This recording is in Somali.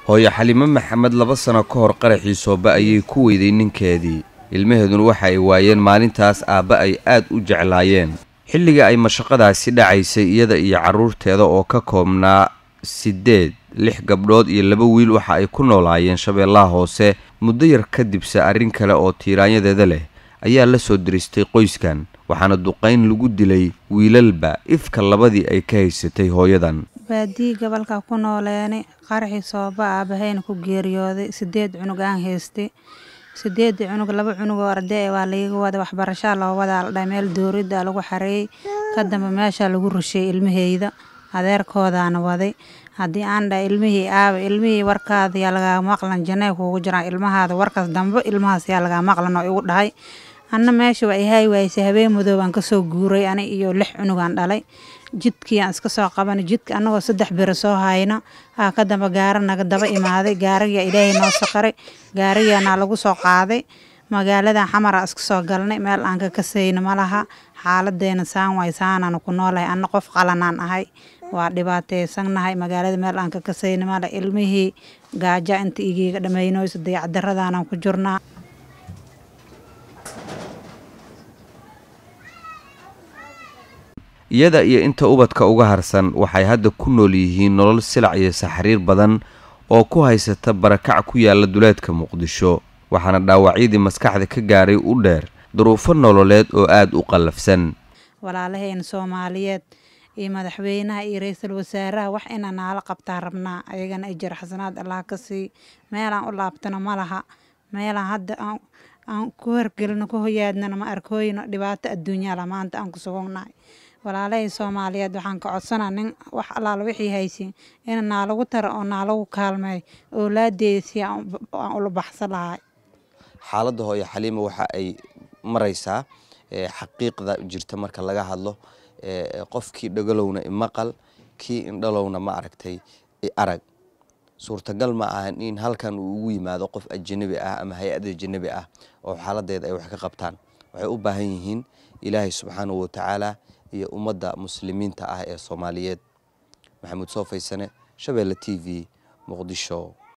hooyo xalimo maxamed laba sano ka hor qaraxii sooba ayay ku weyday ninkeedii ilmaheeduna waxa ay waayeen maalintaas aabba ay aad u jeclaayeen xilliga ay mashaqadaasi dhacaysay iyada iyo carruurteeda oo ka koobnaa siddeed lix gabdhood iyo laba wiil waxa ay ku noolaayeen shabeellaha hoose muddo yar kadibse arrin kale oo tiiraanyadeeda leh ayaa la soo diristay qoyskan waxaana duqayn lagu dilay wiilalba ifka labadii ay ka haysatay hooyadan baadii gobolka ku nooleeni qaraxii sooba aabahayna ku geeriyooday sideed cunug aan haystay sideedii cunug laba cunug oo arday waa laiga wada waxbarashaa loo wadaa la dhahay meel dowladda lagu xareeyey ka dambe meeshaa lagu rusheeyey ilmaheyda adeerkoodaana waday haddii aan dhahay ilmihii aaba ilmihii warkaada yaa lagaa maqlan janay kuugu jiraan ilmahaada warkaas dambe ilmahaas yaa lagaa maqlan oo igu dhahay anna meesha waa ihaay waayse habeen madoobaan kasoo guuray ani iyo lix cunugaan dhalay jidkiiaan iska soo qabanay jidka annagoo saddex biro soo hayno aa ka damba gaara naga daba imaaday gaarigaa ilaahay noo saqaray gaarigaanaa lagu soo qaaday magaaladan xamara iska soo galnay meel aan ka kasayno ma laha xaaladeena saan waay saanaan ku noolahay anna qof qalanaan ahay waa dhibaateysannahay magaalada meel aan ka kasayno male ilmihii gaaja inta igiiga dhammaynoyso dayacdaradaanaan ku jirnaa iyada iyo inta ubadka uga harsan waxay hadda ku nool yihiin nolol silac iyo saxriir badan oo ku haysata barakac ku yaala duleedka muqdisho waxaana dhaawacyadii maskaxda ka gaaray u dheer duruufo nololeed oo aada u qallafsan walaalaheen soomaaliyeed iyo madaxweynaha iyo ra-iisul wasaaraha wax inaa naala qabtaa rabnaa ayagana ajir xasanaad allah ka sii meelaan u laabtano ma laha meelaan hadda aan ku horgelino ku hoyaadnana ma arkooyno dhibaato adduunyala maanta aan ku sugugnahay walaalahii soomaaliyeed waxaan ka codsanaa nin wax allaala wixii haysiin ina naalagu taro oo naalagu kaalmeey oolaadeeda si aan ula baxsan lahay xaaladda hooyo xaliima waxa ay maraysaa xaqiiqda jirta marka laga hadlo qofkii dhagalowna imaqal kii indhalowna ma aragtay arag suurtagal ma ahan in halkan uu ugu yimaado qof ajanabi ah ama hay-ad ajanabi ah oo xaaladeeda ay wax ka qabtaan waxay u baahan yihiin ilaahay subxaanahu watacaala iyo ummadda muslimiinta ah ee soomaaliyeed maxamuud soo faysane shabeelle t v muqdisho